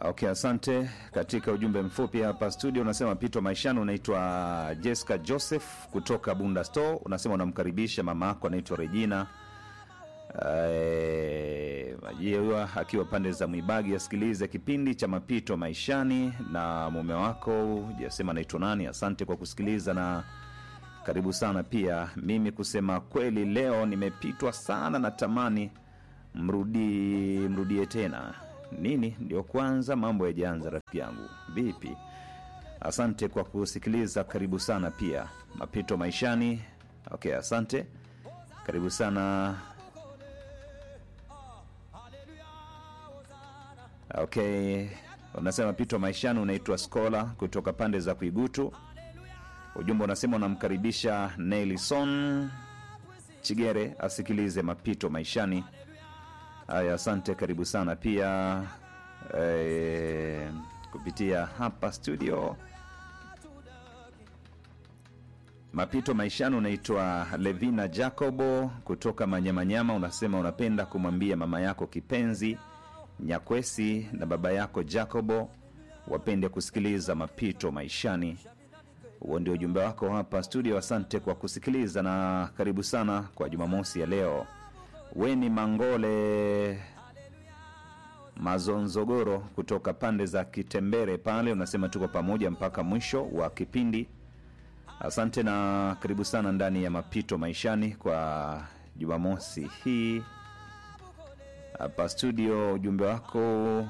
Okay, asante. Katika ujumbe mfupi hapa studio unasema Pito Maishani, unaitwa Jessica Joseph kutoka Bunda Store, unasema unamkaribisha mama yako anaitwa Regina Eh, Majewa akiwa pande za Mwibagi asikilize kipindi cha Mapito Maishani na mume wako jasema anaitwa nani. Asante kwa kusikiliza na karibu sana pia. Mimi kusema kweli, leo nimepitwa sana, natamani mrudi mrudie tena. Nini ndio kwanza mambo yajaanza, rafiki yangu, vipi? Asante kwa kusikiliza, karibu sana pia. Mapito Maishani. Okay, asante, karibu sana. Okay, unasema Pito Maishani, unaitwa Skola kutoka pande za Kuigutu. Ujumbe unasema unamkaribisha Nelson Chigere asikilize Mapito Maishani. Haya, asante, karibu sana pia eh, kupitia hapa studio Mapito Maishani. Unaitwa Levina Jacobo kutoka Manyamanyama, unasema unapenda kumwambia mama yako kipenzi Nyakwesi na baba yako Jacobo wapende kusikiliza Mapito Maishani. Huo ndio ujumbe wako hapa studio. Asante kwa kusikiliza na karibu sana kwa Jumamosi ya leo. Weni Mangole Mazonzogoro kutoka pande za Kitembere pale, unasema tuko pamoja mpaka mwisho wa kipindi. Asante na karibu sana ndani ya Mapito Maishani kwa Jumamosi hii hapa studio. Ujumbe wako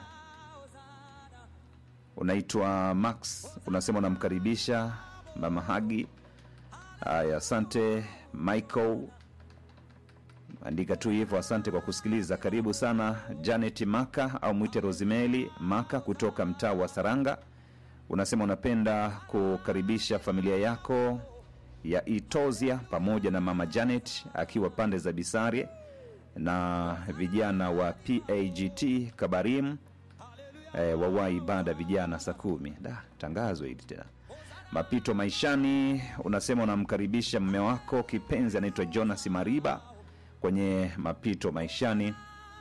unaitwa Max, unasema unamkaribisha mama Hagi. Haya, asante Michael, andika tu hivyo. Asante kwa kusikiliza, karibu sana. Janet Maka au mwite Rosimeli Maka kutoka mtaa wa Saranga, unasema unapenda kukaribisha familia yako ya Itozia pamoja na mama Janet akiwa pande za Bisarie na vijana wa PAGT Kabarim e, wawai ibada vijana saa kumi. Da, tangazo hili tena. Mapito Maishani, unasema unamkaribisha mme wako kipenzi anaitwa Jonas Mariba kwenye Mapito Maishani.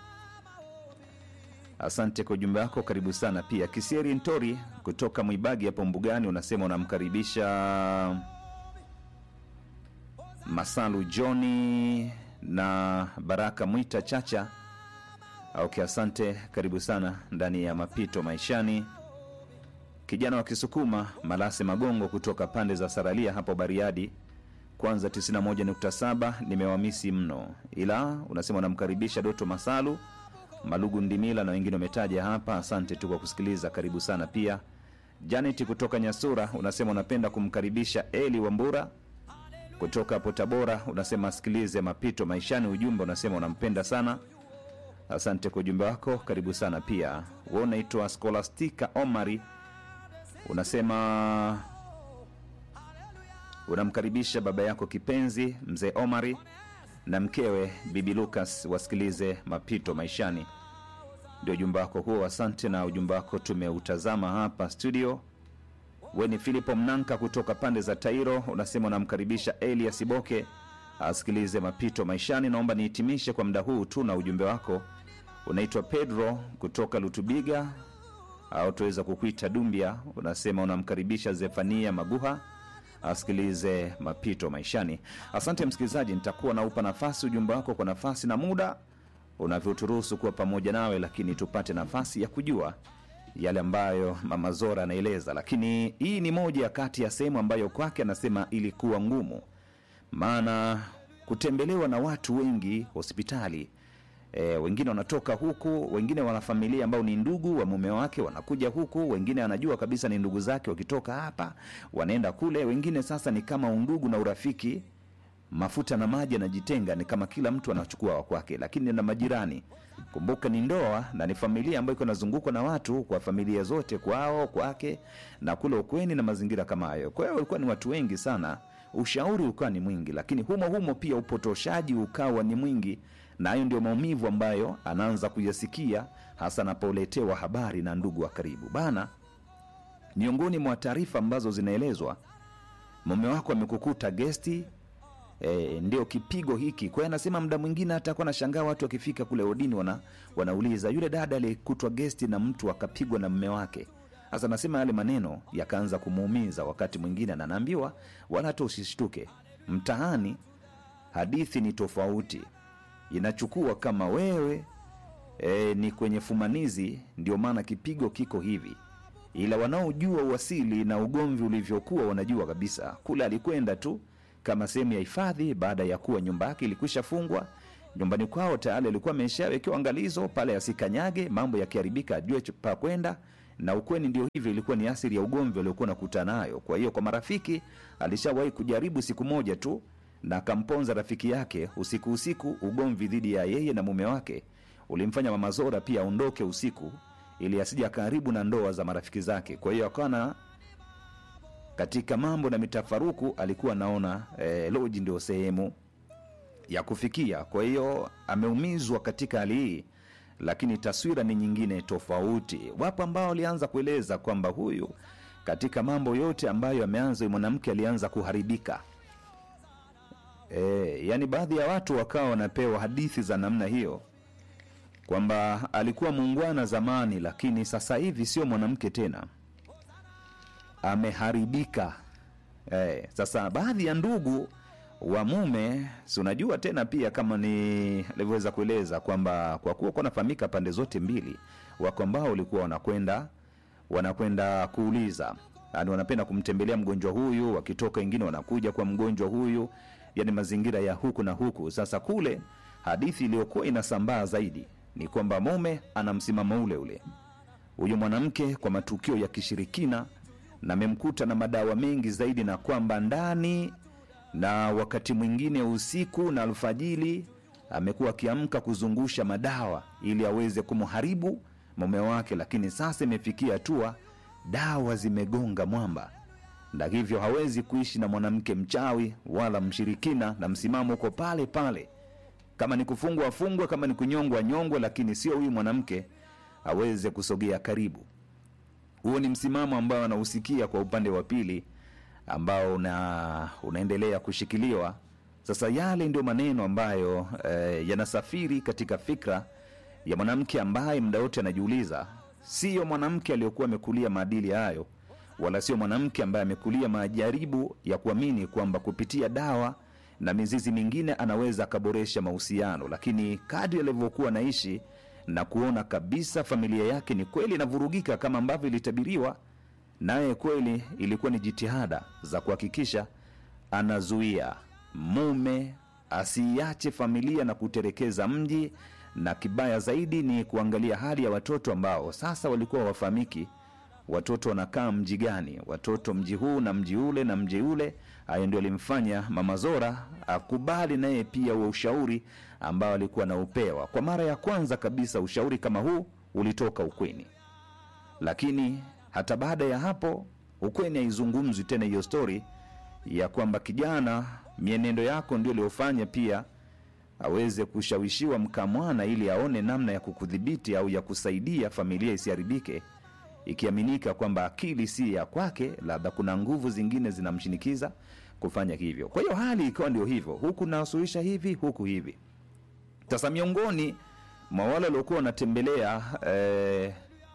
Asante kwa ujumbe wako, karibu sana pia. Kisieri Ntori kutoka Mwibagi hapo Mbugani, unasema unamkaribisha Masalu Johni na Baraka Mwita Chacha. Okay, asante, karibu sana ndani ya Mapito Maishani. Kijana wa Kisukuma Malase Magongo kutoka pande za Saralia hapo Bariadi, kwanza 91.7 nimewamisi mno, ila unasema unamkaribisha Doto Masalu Malugu Ndimila na wengine wametaja hapa. Asante tu kwa kusikiliza, karibu sana pia. Janet kutoka Nyasura unasema unapenda kumkaribisha Eli Wambura kutoka hapo Tabora, unasema asikilize Mapito Maishani. Ujumbe unasema unampenda sana. Asante kwa ujumbe wako, karibu sana pia. We unaitwa Scholastica Omari, unasema unamkaribisha baba yako kipenzi mzee Omari na mkewe bibi Lucas wasikilize Mapito Maishani. Ndio ujumbe wako huo, asante. Na ujumbe wako tumeutazama hapa studio. We ni Filipo Mnanka kutoka pande za Tairo, unasema unamkaribisha Elias Boke asikilize Mapito Maishani. Naomba nihitimishe kwa muda huu tu na ujumbe wako. Unaitwa Pedro kutoka Lutubiga au tuweza kukuita Dumbia, unasema unamkaribisha Zefania Maguha asikilize Mapito Maishani. Asante msikilizaji, nitakuwa naupa nafasi ujumbe wako kwa nafasi na muda unavyoturuhusu kuwa pamoja nawe, lakini tupate nafasi ya kujua yale ambayo mama Zora anaeleza. Lakini hii ni moja kati ya sehemu ambayo kwake anasema ilikuwa ngumu, maana kutembelewa na watu wengi hospitali E, wengine wanatoka huku, wengine wana familia ambao ni ndugu wa mume wake wanakuja huku, wengine anajua kabisa ni ndugu zake, wakitoka hapa wanaenda kule, wengine sasa ni kama undugu na urafiki, mafuta na maji anajitenga, ni kama kila mtu anachukua wa kwake, lakini na majirani, kumbuka ni ndoa na ni familia ambayo iko inazungukwa na watu kwa familia zote, kwao kwake na kule ukweni na mazingira kama hayo. Kwa hiyo walikuwa ni watu wengi sana, ushauri ukawa ni mwingi, lakini humo humo pia upotoshaji ukawa ni mwingi na hayo ndio maumivu ambayo anaanza kuyasikia hasa anapoletewa habari na ndugu wa karibu bana. Miongoni mwa taarifa ambazo zinaelezwa, mume wako amekukuta gesti E, ndio kipigo hiki. Kwa hiyo anasema muda mwingine hata akuwa nashangaa watu wakifika kule odini wana, wanauliza yule dada aliyekutwa gesti na mtu akapigwa na mme wake. Sasa anasema yale maneno yakaanza kumuumiza wakati mwingine, na anaambiwa wala hata usishtuke, mtaani hadithi ni tofauti, inachukua kama wewe e, ni kwenye fumanizi, ndio maana kipigo kiko hivi ila wanaojua uasili na ugomvi ulivyokuwa wanajua kabisa kule alikwenda tu kama sehemu ya hifadhi baada ya kuwa nyumba yake ilikwisha fungwa nyumbani kwao tayari alikuwa ameshawekewa angalizo pale asikanyage mambo yakiharibika ajue ch- pa kwenda na ukweni ndio hivyo ilikuwa ni asili ya ugomvi aliokuwa nakuta nayo kwa hiyo kwa marafiki alishawahi kujaribu siku moja tu na akamponza rafiki yake usiku usiku ugomvi dhidi ya yeye na mume wake ulimfanya mama zora pia aondoke usiku ili asija karibu na ndoa za marafiki zake kwa hiyo akawa na katika mambo na mitafaruku alikuwa anaona eh, loji ndio sehemu ya kufikia kwa hiyo ameumizwa katika hali hii lakini taswira ni nyingine tofauti wapo ambao walianza kueleza kwamba huyu katika mambo yote ambayo ameanza huyu mwanamke alianza kuharibika e, yaani baadhi ya watu wakawa wanapewa hadithi za namna hiyo kwamba alikuwa muungwana zamani lakini sasa hivi sio mwanamke tena ameharibika eh, sasa baadhi ya ndugu wa mume si unajua tena pia kama ni alivyoweza kueleza kwamba kwa kuwa kunafahamika pande zote mbili wako ambao walikuwa wanakwenda wanakwenda kuuliza yani wanapenda kumtembelea mgonjwa huyu wakitoka wengine wanakuja kwa mgonjwa huyu yani mazingira ya huku na huku sasa kule hadithi iliyokuwa inasambaa zaidi ni kwamba mume ana msimamo ule ule huyu mwanamke kwa matukio ya kishirikina na amemkuta na madawa mengi zaidi na kwamba ndani na wakati mwingine usiku na alfajili amekuwa akiamka kuzungusha madawa ili aweze kumharibu mume wake lakini sasa imefikia hatua dawa zimegonga mwamba na hivyo hawezi kuishi na mwanamke mchawi wala mshirikina na msimamo uko pale pale kama ni kufungwa afungwe kama ni kunyongwa nyongwe lakini sio huyu mwanamke aweze kusogea karibu huo ni msimamo ambao anausikia kwa upande wa pili ambao una, unaendelea kushikiliwa sasa yale ndio maneno ambayo eh, yanasafiri katika fikra ya mwanamke ambaye muda wote anajiuliza siyo mwanamke aliyokuwa amekulia maadili hayo wala sio mwanamke ambaye amekulia majaribu ya kuamini kwamba kupitia dawa na mizizi mingine anaweza akaboresha mahusiano lakini kadri alivyokuwa anaishi na kuona kabisa familia yake ni kweli inavurugika kama ambavyo ilitabiriwa naye kweli ilikuwa ni jitihada za kuhakikisha anazuia mume asiiache familia na kuterekeza mji na kibaya zaidi ni kuangalia hali ya watoto ambao sasa walikuwa wafahamiki watoto wanakaa mji gani watoto mji huu na mji ule na mji ule hayo ndio alimfanya mama zora akubali naye pia huo ushauri ambao alikuwa anaupewa kwa mara ya kwanza kabisa ushauri kama huu ulitoka ukweni lakini hata baada ya hapo ukweni haizungumzwi tena hiyo stori ya kwamba kijana mienendo yako ndio iliyofanya pia aweze kushawishiwa mkamwana ili aone namna ya kukudhibiti au ya kusaidia familia isiharibike ikiaminika kwamba akili si ya kwake labda kuna nguvu zingine zinamshinikiza kufanya hivyo kwa hiyo hali ikawa ndio hivyo huku nasuluhisha hivi huku hivi sasa miongoni mwa wale waliokuwa wanatembelea eh,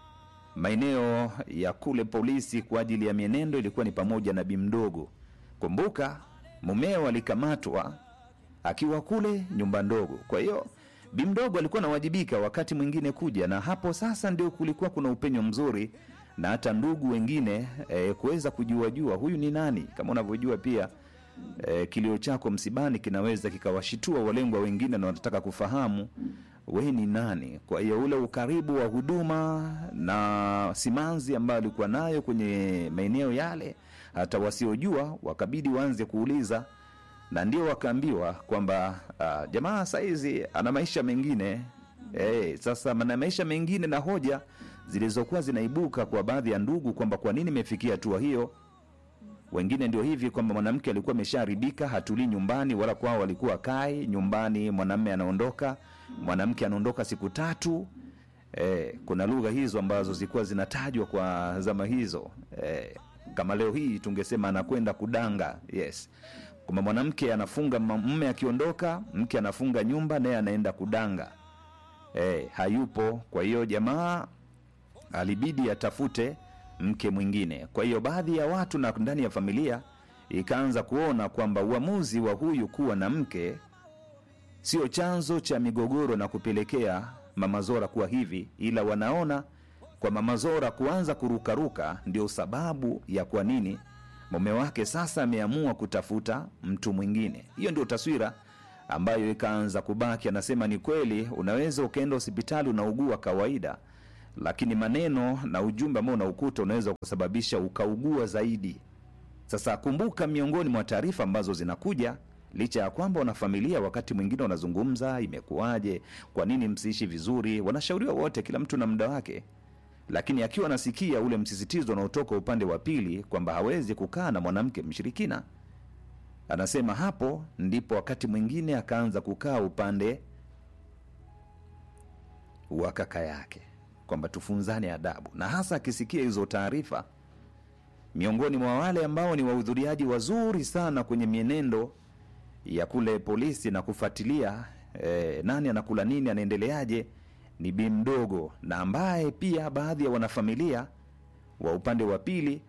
maeneo ya kule polisi kwa ajili ya mienendo ilikuwa ni pamoja na bimdogo kumbuka mumeo alikamatwa akiwa kule nyumba ndogo kwa hiyo bimdogo alikuwa anawajibika wakati mwingine kuja na hapo sasa ndio kulikuwa kuna upenyo mzuri na hata ndugu wengine e, kuweza kujuajua huyu ni nani kama unavyojua pia e, kilio chako msibani kinaweza kikawashitua walengwa wengine na wanataka kufahamu we ni nani kwa hiyo ule ukaribu wa huduma na simanzi ambayo alikuwa nayo kwenye maeneo yale hata wasiojua wakabidi waanze kuuliza na ndio wakaambiwa kwamba uh, jamaa saizi ana maisha mengine hey, sasa ana maisha mengine na hoja zilizokuwa zinaibuka kwa baadhi ya ndugu kwamba kwa nini imefikia hatua hiyo wengine ndio hivi kwamba mwanamke alikuwa ameshaharibika hatulii nyumbani wala kwao walikuwa kai nyumbani mwanamme anaondoka mwanamke anaondoka siku tatu eh, kuna lugha hizo ambazo zilikuwa zinatajwa kwa zama hizo eh, kama leo hii tungesema anakwenda kudanga yes kwamba mwanamke anafunga ma- mume akiondoka mke anafunga nyumba naye anaenda kudanga e, hayupo kwa hiyo jamaa alibidi atafute mke mwingine kwa hiyo baadhi ya watu na ndani ya familia ikaanza kuona kwamba uamuzi wa huyu kuwa na mke sio chanzo cha migogoro na kupelekea mama Zora kuwa hivi, ila wanaona kwa mama Zora kuanza kurukaruka ndio sababu ya kwa nini mume wake sasa ameamua kutafuta mtu mwingine. Hiyo ndio taswira ambayo ikaanza kubaki. Anasema ni kweli, unaweza ukaenda hospitali unaugua kawaida, lakini maneno na ujumbe ambao unaukuta unaweza kusababisha ukaugua zaidi. Sasa kumbuka, miongoni mwa taarifa ambazo zinakuja, licha ya kwamba wanafamilia wakati mwingine wanazungumza, imekuwaje, kwa nini msiishi vizuri, wanashauriwa wote, kila mtu na muda wake, lakini akiwa anasikia ule msisitizo unaotoka upande wa pili kwamba hawezi kukaa na mwanamke mshirikina, anasema hapo ndipo wakati mwingine akaanza kukaa upande wa kaka yake, kwamba tufunzane adabu, na hasa akisikia hizo taarifa miongoni mwa wale ambao ni wahudhuriaji wazuri sana kwenye mienendo ya kule polisi na kufuatilia eh, nani anakula nini anaendeleaje ni bi mdogo na ambaye pia baadhi ya wanafamilia wa upande wa pili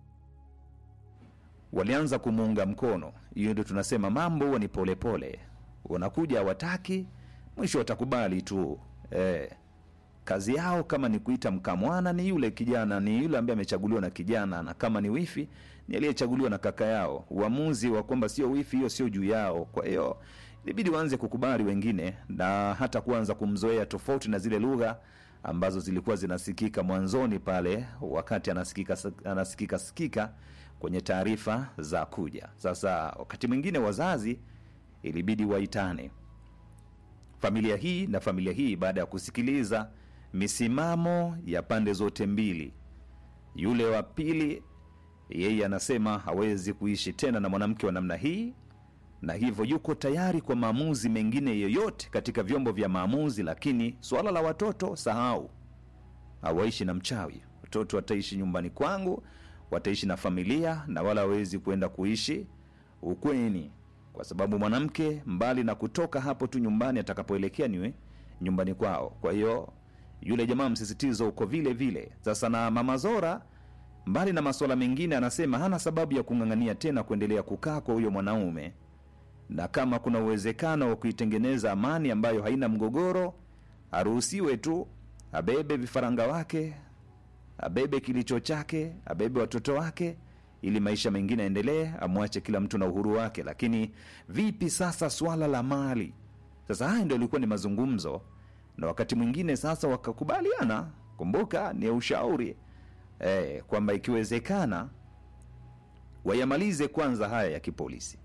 walianza kumuunga mkono hiyo ndio tunasema mambo huwa ni polepole wanakuja hawataki mwisho watakubali tu eh, kazi yao kama ni kuita mkamwana ni yule kijana ni yule ambaye amechaguliwa na kijana na kama ni wifi ni aliyechaguliwa na kaka yao uamuzi wa kwamba sio wifi hiyo sio juu yao kwa hiyo ilibidi waanze kukubali wengine na hata kuanza kumzoea tofauti na zile lugha ambazo zilikuwa zinasikika mwanzoni pale wakati anasikika anasikika sikika kwenye taarifa za kuja sasa wakati mwingine wazazi ilibidi waitane familia hii na familia hii baada ya kusikiliza misimamo ya pande zote mbili yule wa pili yeye anasema hawezi kuishi tena na mwanamke wa namna hii na hivyo yuko tayari kwa maamuzi mengine yoyote katika vyombo vya maamuzi lakini suala la watoto sahau hawaishi na mchawi watoto wataishi nyumbani kwangu wataishi na familia na wala hawezi kwenda kuishi ukweni kwa sababu mwanamke mbali na kutoka hapo tu nyumbani atakapoelekea niwe nyumbani kwao kwa hiyo yule jamaa msisitizo uko vile vile sasa na mama zora mbali na masuala mengine anasema hana sababu ya kung'ang'ania tena kuendelea kukaa kwa huyo mwanaume na kama kuna uwezekano wa kuitengeneza amani ambayo haina mgogoro aruhusiwe tu abebe vifaranga wake abebe kilicho chake abebe watoto wake ili maisha mengine yaendelee amwache kila mtu na uhuru wake lakini vipi sasa swala la mali sasa haya ndio ilikuwa ni mazungumzo na wakati mwingine sasa wakakubaliana kumbuka ni ushauri e, kwamba ikiwezekana wayamalize kwanza haya ya kipolisi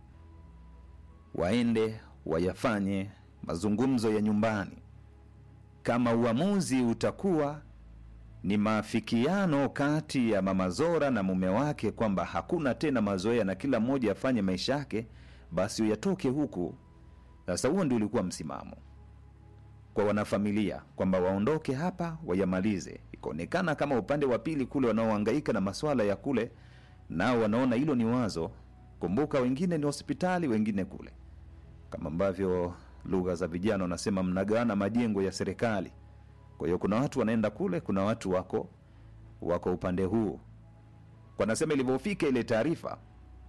waende wayafanye mazungumzo ya nyumbani kama uamuzi utakuwa ni maafikiano kati ya mama Zora na mume wake kwamba hakuna tena mazoea na kila mmoja afanye maisha yake, basi uyatoke huku. Sasa huo ndio ulikuwa msimamo kwa wanafamilia kwamba waondoke hapa wayamalize. Ikaonekana kama upande wa pili kule wanaohangaika na maswala ya kule, nao wanaona hilo ni wazo. Kumbuka wengine ni hospitali, wengine kule, kama ambavyo lugha za vijana wanasema mnagawana majengo ya serikali. Kwa hiyo kuna watu wanaenda kule, kuna watu wako wako upande huu. Kwa nasema ilivyofika ile taarifa,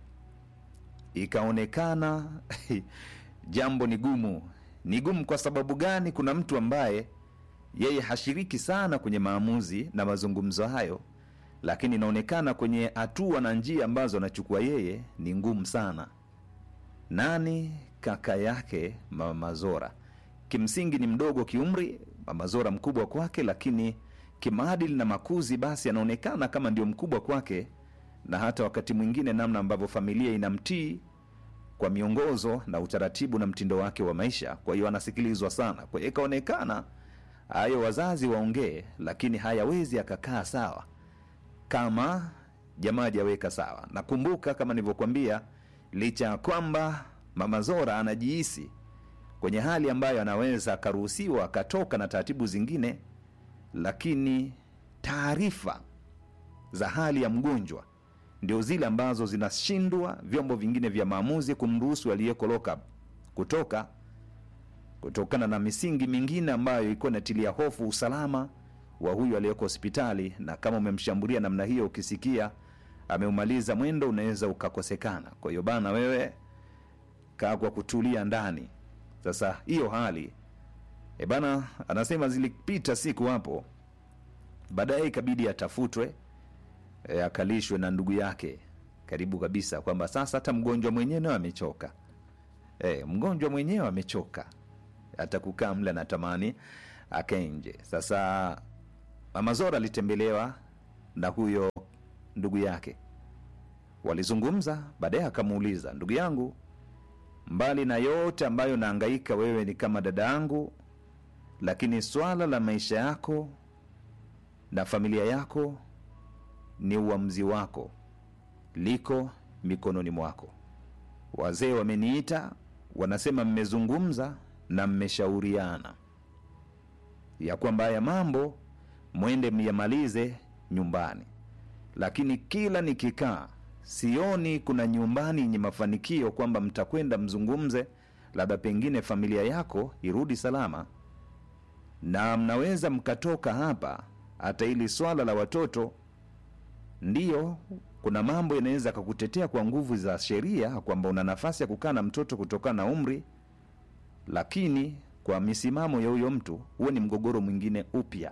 ikaonekana jambo ni gumu. Ni gumu kwa sababu gani? Kuna mtu ambaye yeye hashiriki sana kwenye maamuzi na mazungumzo hayo, lakini inaonekana kwenye hatua na njia ambazo anachukua yeye ni ngumu sana. Nani? Kaka yake Mama Zora. Kimsingi ni mdogo kiumri, Mama Zora mkubwa kwake, lakini kimaadili na makuzi, basi anaonekana kama ndio mkubwa kwake, na hata wakati mwingine namna ambavyo familia inamtii kwa miongozo na utaratibu na mtindo wake wa maisha. Kwa hiyo anasikilizwa sana. Kwa hiyo ikaonekana hayo wazazi waongee, lakini hayawezi akakaa sawa kama jamaa hajaweka sawa. Nakumbuka kama nilivyokuambia, licha ya kwamba Mama Zora anajihisi kwenye hali ambayo anaweza akaruhusiwa akatoka na taratibu zingine, lakini taarifa za hali ya mgonjwa ndio zile ambazo zinashindwa vyombo vingine vya maamuzi kumruhusu aliyeko lockup kutoka kutokana na misingi mingine ambayo ilikuwa inatilia hofu usalama wa huyu aliyeko hospitali, na kama umemshambulia namna hiyo, ukisikia ameumaliza mwendo, unaweza ukakosekana. Kwa hiyo bana, wewe kaa kwa kutulia ndani. Sasa hiyo hali e bana, anasema zilipita siku hapo, baadaye ikabidi atafutwe e, akalishwe na ndugu yake karibu kabisa, kwamba sasa hata mgonjwa mwenyewe amechoka. E, mgonjwa mwenyewe amechoka, hata kukaa mle anatamani akae nje. Sasa Mama Zora alitembelewa na huyo ndugu yake, walizungumza. Baadaye akamuuliza, ndugu yangu, mbali na yote ambayo naangaika, wewe ni kama dada yangu, lakini swala la maisha yako na familia yako ni uamuzi wako, liko mikononi mwako. Wazee wameniita, wanasema mmezungumza na mmeshauriana ya kwamba haya mambo mwende myamalize nyumbani, lakini kila nikikaa sioni kuna nyumbani yenye mafanikio kwamba mtakwenda mzungumze, labda pengine familia yako irudi salama, na mnaweza mkatoka hapa. Hata hili swala la watoto, ndiyo kuna mambo yanaweza kakutetea kwa nguvu za sheria kwamba una nafasi ya kukaa na mtoto kutokana na umri, lakini kwa misimamo ya huyo mtu, huo ni mgogoro mwingine upya.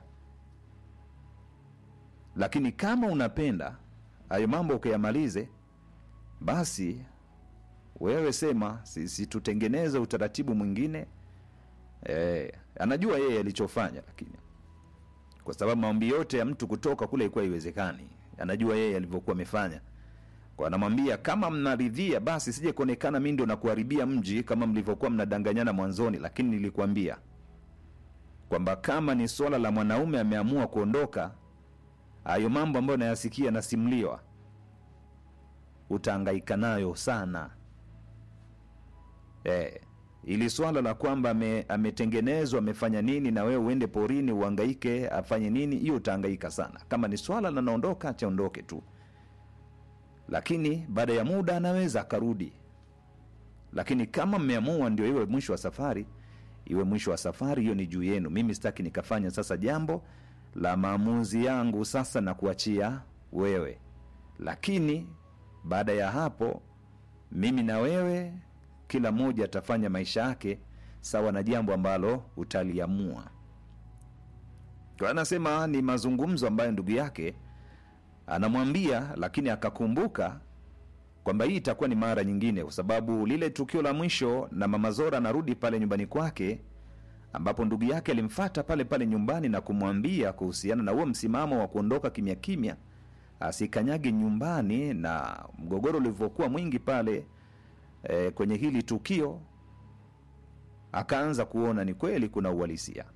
Lakini kama unapenda hayo mambo ukayamalize, basi wewe sema sisi tutengeneze utaratibu mwingine. E, anajua yeye alichofanya, lakini kwa sababu maombi yote ya mtu kutoka kule ilikuwa iwezekani, anajua yeye alivyokuwa amefanya kwa anamwambia kama mnaridhia basi sije kuonekana mi ndio nakuharibia mji kama mlivyokuwa mnadanganyana mwanzoni, lakini nilikuambia kwamba kama ni swala la mwanaume ameamua kuondoka, hayo mambo ambayo nayasikia nasimuliwa, utaangaika nayo sana. Eh, ili swala la kwamba ame, ametengenezwa amefanya nini na wewe uende porini uhangaike afanye nini, hiyo utahangaika sana. Kama ni swala la naondoka, chaondoke tu lakini baada ya muda anaweza akarudi. Lakini kama mmeamua ndio iwe mwisho wa safari, iwe mwisho wa safari, hiyo ni juu yenu. Mimi sitaki nikafanya sasa jambo la maamuzi yangu sasa na kuachia wewe, lakini baada ya hapo mimi na wewe, kila mmoja atafanya maisha yake sawa na jambo ambalo utaliamua. Kwa anasema ni mazungumzo ambayo ndugu yake anamwambia lakini akakumbuka kwamba hii itakuwa ni mara nyingine, kwa sababu lile tukio la mwisho na mama Zora anarudi pale nyumbani kwake, ambapo ndugu yake alimfata pale pale nyumbani na kumwambia kuhusiana na huo msimamo wa kuondoka kimya kimya, asikanyage nyumbani, na mgogoro ulivyokuwa mwingi pale e, kwenye hili tukio, akaanza kuona ni kweli kuna uhalisia.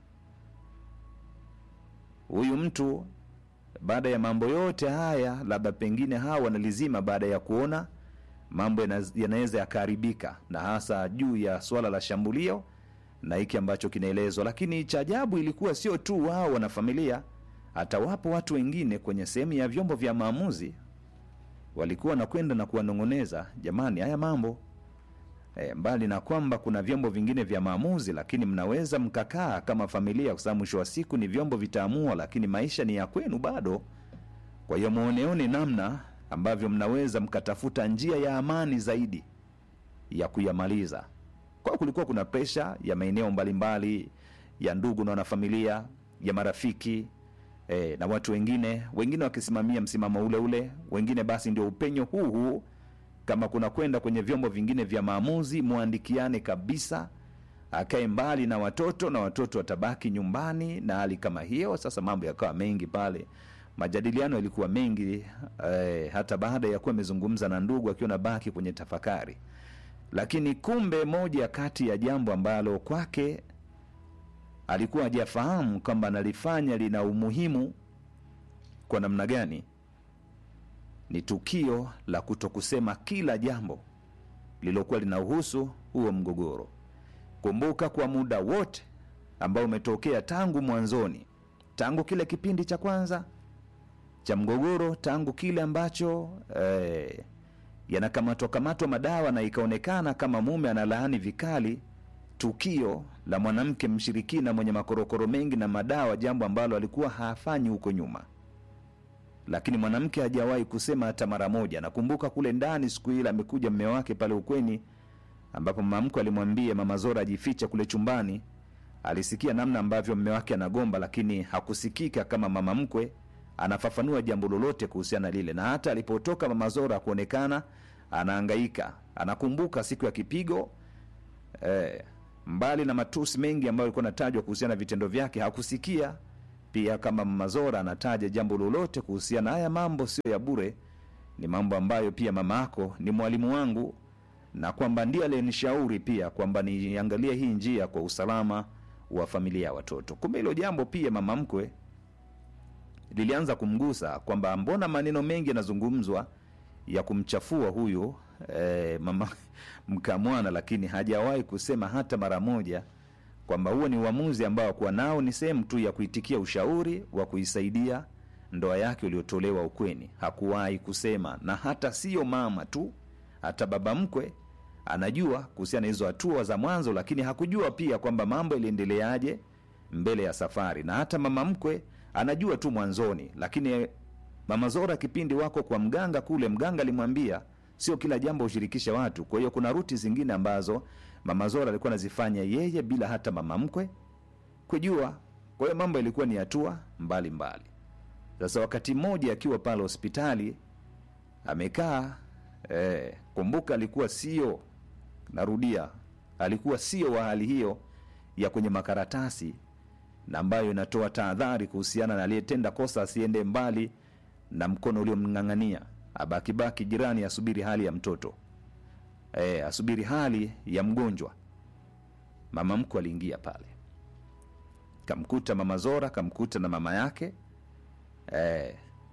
Huyu mtu baada ya mambo yote haya, labda pengine hawa wanalizima baada ya kuona mambo yanaweza yakaharibika, na hasa juu ya swala la shambulio na hiki ambacho kinaelezwa. Lakini cha ajabu ilikuwa sio tu wao wanafamilia, hata wapo watu wengine kwenye sehemu ya vyombo vya maamuzi walikuwa wanakwenda na kuwanong'oneza, jamani, haya mambo e, mbali na kwamba kuna vyombo vingine vya maamuzi, lakini mnaweza mkakaa kama familia, kwa sababu mwisho wa siku ni vyombo vitaamua, lakini maisha ni ya kwenu bado. Kwa hiyo muoneone namna ambavyo mnaweza mkatafuta njia ya amani zaidi ya kuyamaliza. Kwa kulikuwa kuna presha ya maeneo mbalimbali ya ndugu na wanafamilia, ya marafiki e, na watu wengine, wengine wakisimamia msimamo ule ule, wengine basi ndio upenyo huu huu kama kuna kwenda kwenye vyombo vingine vya maamuzi, mwandikiane kabisa, akae mbali na watoto na watoto watabaki nyumbani na hali kama hiyo. Sasa mambo yakawa mengi pale, majadiliano yalikuwa mengi eh, hata baada ya kuwa amezungumza na ndugu akiwa nabaki kwenye tafakari. Lakini kumbe moja kati ya jambo ambalo kwake alikuwa hajafahamu kwamba analifanya lina umuhimu kwa namna gani ni tukio la kutokusema kila jambo lililokuwa linahusu huo mgogoro. Kumbuka, kwa muda wote ambao umetokea tangu mwanzoni, tangu kile kipindi cha kwanza cha mgogoro tangu kile ambacho eh, yanakamatwa kamatwa madawa na ikaonekana kama mume analaani vikali tukio la mwanamke mshirikina mwenye makorokoro mengi na madawa, jambo ambalo alikuwa hafanyi huko nyuma, lakini mwanamke hajawahi kusema hata mara moja. Nakumbuka kule ndani siku ile amekuja mme wake pale ukweni, ambapo mama mkwe alimwambia mama Zora ajificha kule chumbani. Alisikia namna ambavyo mme wake anagomba, lakini hakusikika kama mama mkwe anafafanua jambo lolote kuhusiana na lile, na hata alipotoka mama Zora kuonekana anaangaika, anakumbuka siku ya kipigo eh, mbali na matusi mengi ambayo alikuwa anatajwa kuhusiana na vitendo vyake, hakusikia pia kama mama Zora anataja jambo lolote kuhusiana. Haya mambo sio ya bure, ni mambo ambayo pia mama yako ni mwalimu wangu, na kwamba ndiye aliyenishauri pia kwamba niangalie hii njia kwa usalama wa familia ya watoto. Kumbe hilo jambo pia mama mkwe lilianza kumgusa kwamba mbona maneno mengi yanazungumzwa ya kumchafua huyu eh, mama mkamwana, lakini hajawahi kusema hata mara moja kwamba huo ni uamuzi ambao kuwa nao ni sehemu tu ya kuitikia ushauri wa kuisaidia ndoa yake uliotolewa ukweni. Hakuwahi kusema, na hata siyo mama tu, hata baba mkwe anajua kuhusiana na hizo hatua za mwanzo, lakini hakujua pia kwamba mambo iliendeleaje mbele ya safari, na hata mama mkwe anajua tu mwanzoni, lakini mama Zora kipindi wako kwa mganga kule, mganga alimwambia sio kila jambo hushirikisha watu. Kwa hiyo kuna ruti zingine ambazo mama Zora alikuwa anazifanya yeye bila hata mama mkwe kujua. Kwa hiyo mambo ilikuwa ni hatua mbalimbali. Sasa wakati mmoja akiwa pale hospitali amekaa eh, kumbuka alikuwa sio, narudia, alikuwa sio wa hali hiyo ya kwenye makaratasi na ambayo inatoa tahadhari kuhusiana na aliyetenda kosa asiende mbali na mkono uliomng'ang'ania, abakibaki jirani, asubiri hali ya mtoto e, asubiri hali ya mgonjwa. Mama mkwe aliingia pale, kamkuta mama Zora, kamkuta na mama yake e,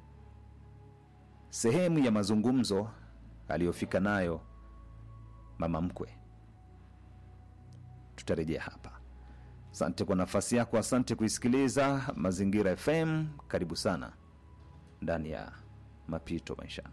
sehemu ya mazungumzo aliyofika nayo mama mkwe. Tutarejea hapa. Asante kwa nafasi yako, asante kuisikiliza Mazingira FM. Karibu sana ndani ya Mapito Maishani.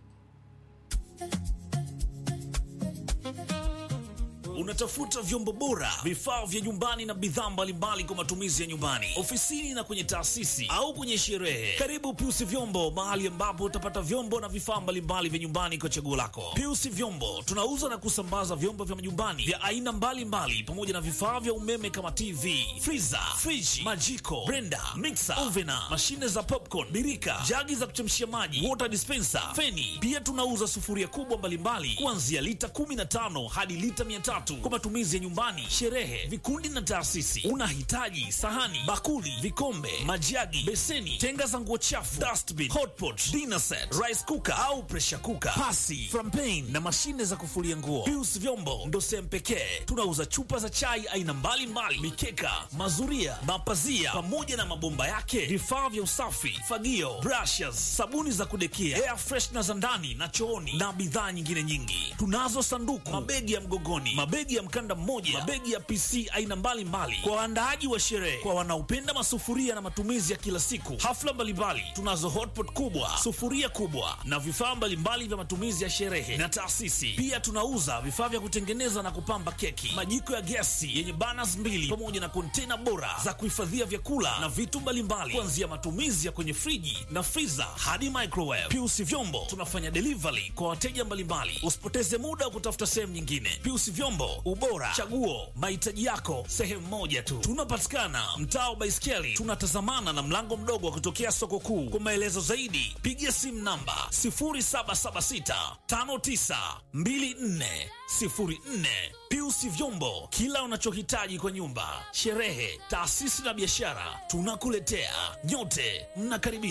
Unatafuta vyombo bora, vifaa vya nyumbani na bidhaa mbalimbali kwa matumizi ya nyumbani, ofisini na kwenye taasisi au kwenye sherehe. Karibu Piusi Vyombo, mahali ambapo utapata vyombo na vifaa mbalimbali vya nyumbani kwa chaguo lako. Piusi Vyombo tunauza na kusambaza vyombo vya majumbani vya aina mbalimbali pamoja na vifaa vya umeme kama TV, friza, friji, majiko, blender, mixer, ovena, mashine za popcorn, birika, jagi za kuchemshia maji, water dispenser, feni. Pia tunauza sufuria kubwa mbalimbali kuanzia lita 15 hadi lita 300 kwa matumizi ya nyumbani, sherehe, vikundi na taasisi. Unahitaji sahani, bakuli, vikombe, majagi, beseni, tenga za nguo chafu, dustbin, hotpot, dinner set, rice cooker au pressure cooker, pasi, frampen na mashine za kufulia nguo. Pius Vyombo ndo sehemu pekee tunauza chupa za chai aina mbalimbali, mikeka, mazuria, mapazia pamoja na mabomba yake, vifaa vya usafi, fagio, brushes, sabuni za kudekia, air freshener za ndani na chooni na bidhaa nyingine nyingi. Tunazo sanduku, mabegi ya mgogoni, mabegi ya mkanda mmoja, mabegi ya PC aina mbalimbali kwa waandaaji wa sherehe, kwa wanaopenda masufuria na matumizi ya kila siku, hafla mbalimbali. Tunazo hotpot kubwa, sufuria kubwa na vifaa mbalimbali vya matumizi ya sherehe na taasisi. Pia tunauza vifaa vya kutengeneza na kupamba keki, majiko ya gesi yenye burners mbili pamoja na kontena bora za kuhifadhia vyakula na vitu mbalimbali, kuanzia matumizi ya kwenye friji na freezer hadi microwave. Piusi Vyombo tunafanya delivery kwa wateja mbalimbali. Usipoteze muda wa kutafuta sehemu nyingine. Piusi Vyombo, ubora, chaguo, mahitaji yako sehemu moja tu. Tunapatikana mtaa wa Baiskeli, tunatazamana na mlango mdogo wa kutokea soko kuu. Kwa maelezo zaidi, piga simu namba 0776 5924 04. Piusi Vyombo, kila unachohitaji kwa nyumba, sherehe, taasisi na biashara, tunakuletea. Nyote mnakaribishwa.